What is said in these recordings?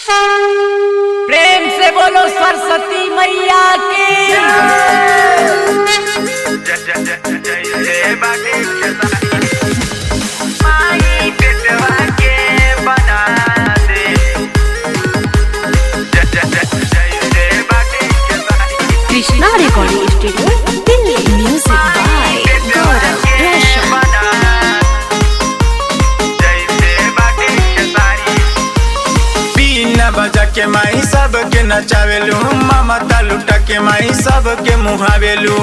प्रेम से बोलो सरस्वती मैया की Krishna recording studio Delhi music by Gaurav Roshan बीना बजा के माई सबके नचावेलू ममता लुटा के माई सबके मुहावेलू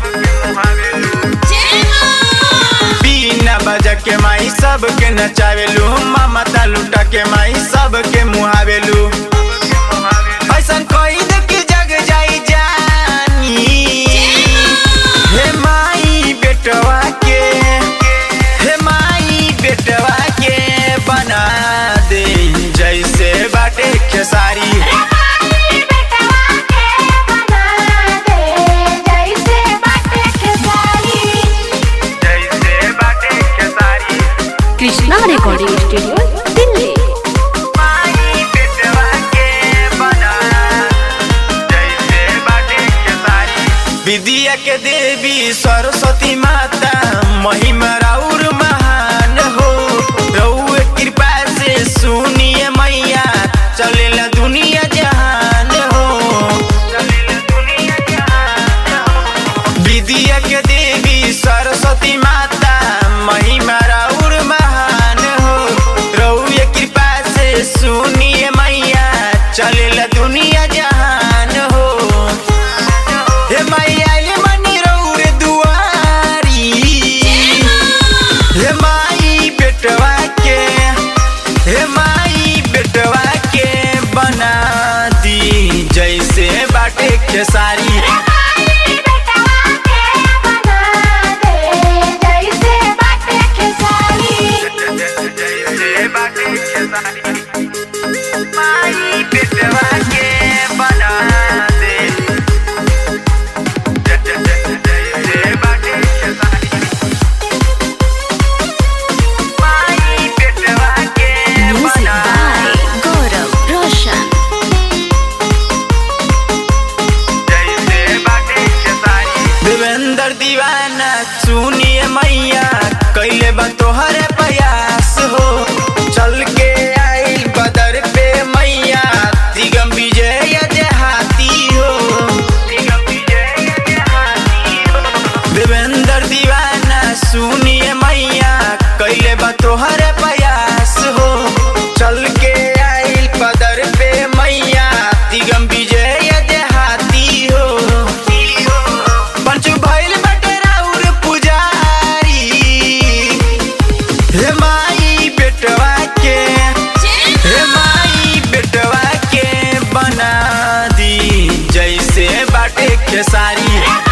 बीना बजा के माई सबके नचावेलू ममता लुटा के माई सबके मुहावेलू ऐसन कोई देख जग जाई जानी हे माई बेटवा के हे माई बेटवा के बना दे जैसे बाटे खेसारी जैसे बाटे खेसारी कृष्णा रिकॉर्डिंग स्टूडियो दिल्ली माई बेटवा के बना जैसे बाटे खेसारी विद्या के देवी सरस्वती माता महिमा राउर महान हो रउए कृपा से सुनिए मैया चलेला दुनिया जहान हो चलेला दुनिया जहान हो विद्या के देवी सरस्वती माता महिमा राउर महान हो रउए कृपा से सुनिए मैया चलेला दुनिया जहान हो हे मैया ले मनी रउरे दुआरी हे माई बेटवा के हे माई बेटवा के बना दी जैसे बाटे खेसारी जैसे बाटे खेसारी माई बेटवा के बना दे जैसे बाटे खेसारी माई बेटवा के म्यूजिक बना बाय गौरव रोशन जैसे बाटे खेसारी देवेंद्र दीवाना सुनिए मैया कैले बा तोहरे प्रयास हो चल के आई बदर पे मैया दिगम विजय देहाती हो दिगम विजय देहाती हो देवेंद्र दीवाना सुनिए मैया कैले बा तोहरे प्रयास हो चल के आई बदर पे मैया दिगम विजय देहाती हो पंचु भइल बाटे राउर पुजारी हे माई बेटवा के हे माई बेटवा के बना दी जैसे बाटे खेसारी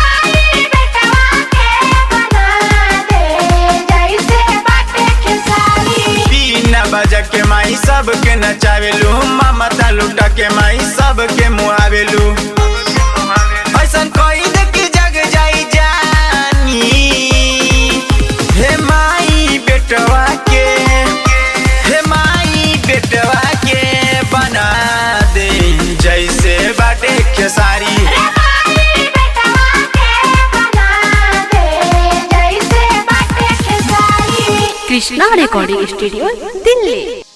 बीना बजा के माई सबके नचावेलू ममता लुटा के माई सबके मुआवेलू ऐसन कोई देख जग जाई जानी हे माई बेटवा के हे माई बेटवा के बना दे जैसे बाटे खेसारी कृष्णा रिकॉर्डिंग स्टूडियो दिल्ली